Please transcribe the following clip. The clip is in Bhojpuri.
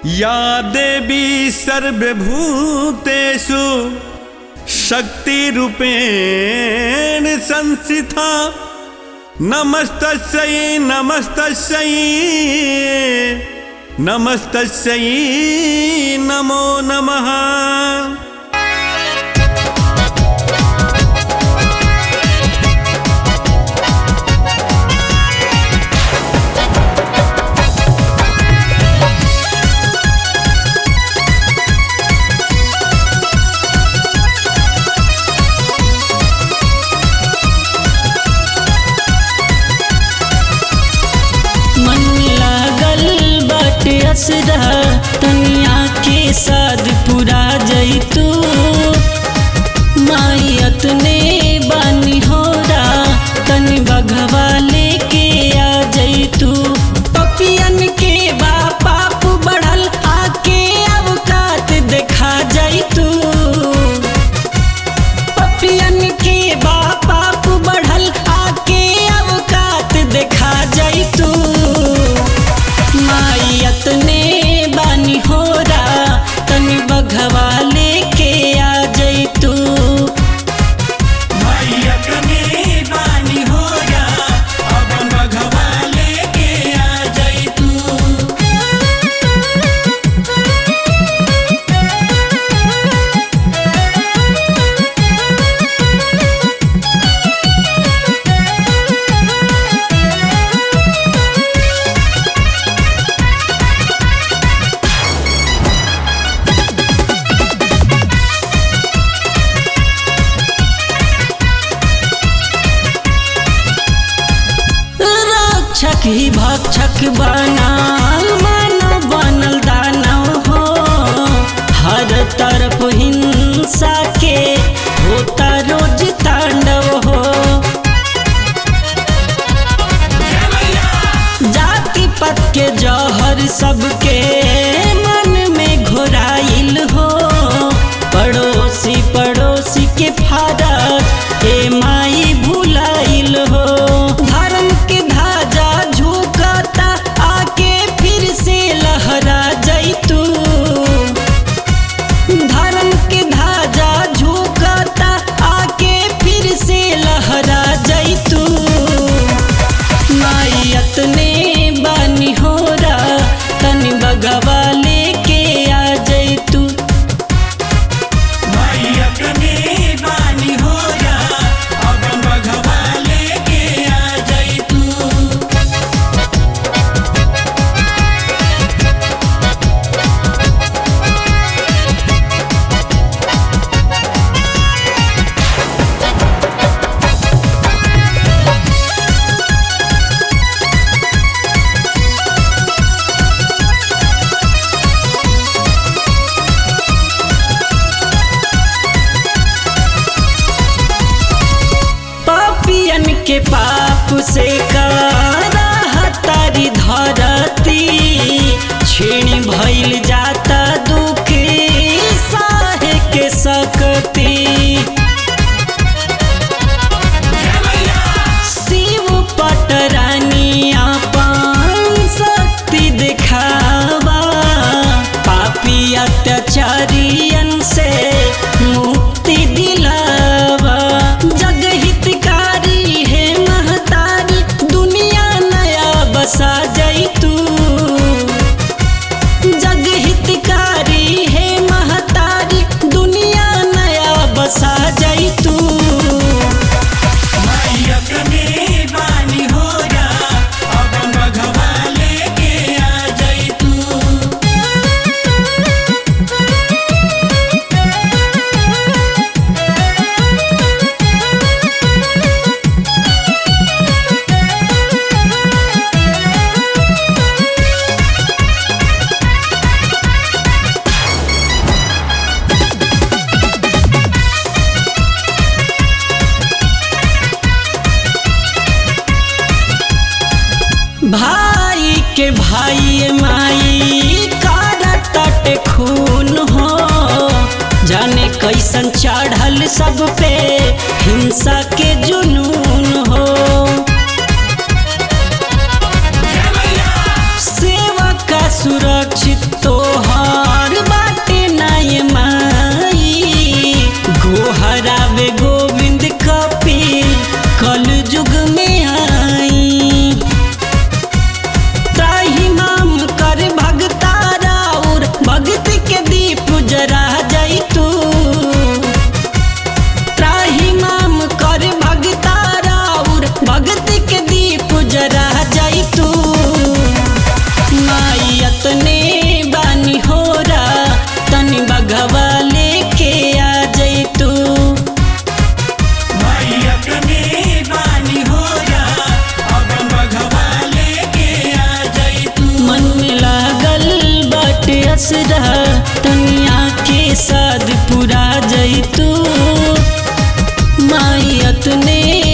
या देवी सर्वभूतेषु शक्तिरूपेण संस्थिता नमस्तस्यै नमस्तस्यै नमस्तस्यै नमो नमः मन लागल बाटे असरा तनिया के साथ पूरा जैतू मायत ने बानी होरा तनि बघवा लेके आ जैतू पपियन के बा पाप बढ़ल आके अवकात देखा जैतू पपियन के बा पाप बढ़ल आके अवकात देखा जैतू मायत ने बानी होरा तनि बघवा लेके आ जैतू मायक में बानी होया अब भगवा लेके आ जाई तू रक्षक ही भक्षक बनल मानव बनल दानव हो हर तरफ हिंसा के होता रोज तांडव हो जाति पत के जौहर सबके मन में घोराइल हो पड़ोसी पड़ोसी के फारत ए माई भुलाइल हो धर्म के धाजा झुकता आके फिर से लहरा जैतू धर्म के धाजा झुकता आके फिर से लहरा जैतू मायत ने बानी होरा तनि बगवा लेके आ जैतू मायक में बानी होया अब भगवा लेके आ जाई तू पापियन के पाप से तारी धरती छीण भइल जाता दुख साहे के सकती शिव पटरानी अपन शक्ति दिखावा पापी अत्याचारियन से मुक्ति दिलावा जग हितकारी है महतारी दुनिया नया बसा जैतू जग हितकारी है महतारी दुनिया नया बसा जैतू मायक में बानी होया अब भगवा लेके आ जाई तू असरा तनिया के साथ पुरा जैतू माई अतने